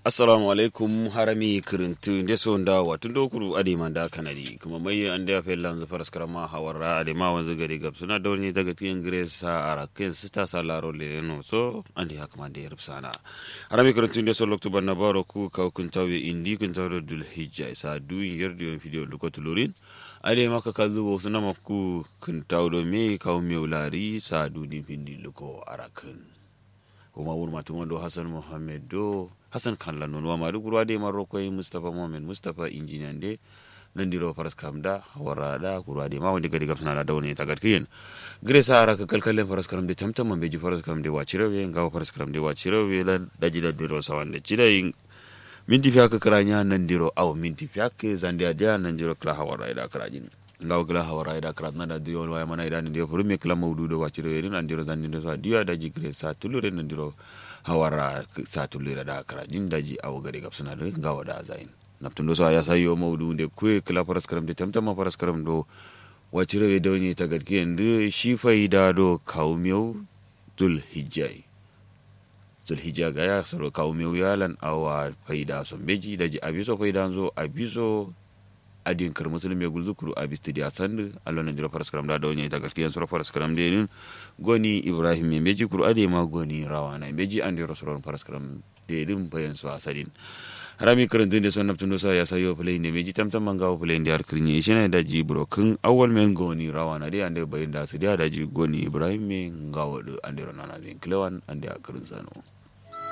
assalamu alaikum harami kirintu nde so nda watu ndokuru adi manda kanadi kuma mai ande afel lanzu faras karama hawara adi ma wanzu gari gab suna dawni daga tiyan gresa ara ken sita salaro le no so andi hakma de rubsana harami kirintu nde so loktu banna baro ku ka kun tawi indi kun tawi dul hijja isa du yerdi on video lukotu lorin ade maka kallu suna makku kun tawdo me kaw mewlari sa du din pindi luko arakan kuma wurma tumando hasan mohammed do hassan kan lannon wa madu gurwa de marro koy mustafa mohamed mustafa injiniyan de nandiro faras kam da wara da gurwa de ma wonde gadi gabsana da dawne tagat kiyen gre sara ka kalkalen faras kam de tamtam man beji faras kam de wachirawe ngawa faras kam de wachirawe lan daji da diro sawande chida yin minti fiya ka karanya nandiro aw minti fiya ke zandia dia nandiro kla hawara da karajin ngaw gla hawara da karat na da diyo wa mana ida nandiro furume kla mawdu do wachirawe ni nandiro zandiro sa diya daji gre sa tulure nandiro hawara satulira da kara jin daji awo gari gab suna da gawa da zain naftun do so ya sayo maudu de kwe kila faras karam de tamtama faras karam do wace rabe da wani ta gadki yanzu shi faida do kaumiyau zul hijjai zul hijja ga ya saro kaumiyau yalan awa faida son beji daji abiso faida zo abiso adin kar musulmi ya gulzu kuru abi studi a sandu allon jira faras karam da dawnya ta gaskiyan sura faras karam de nin goni ibrahim me meji kuru ade ma goni rawana meji andi rasulun faras karam de din bayan su asadin harami karin tun da son naftun dosa ya sayo play ne meji tamtam manga wa play da kirni shi ne da ji bro kun awwal men goni rawana de ande bayan da su da da ji goni ibrahim me ngawo de ande ronana zin klewan ande a karin sano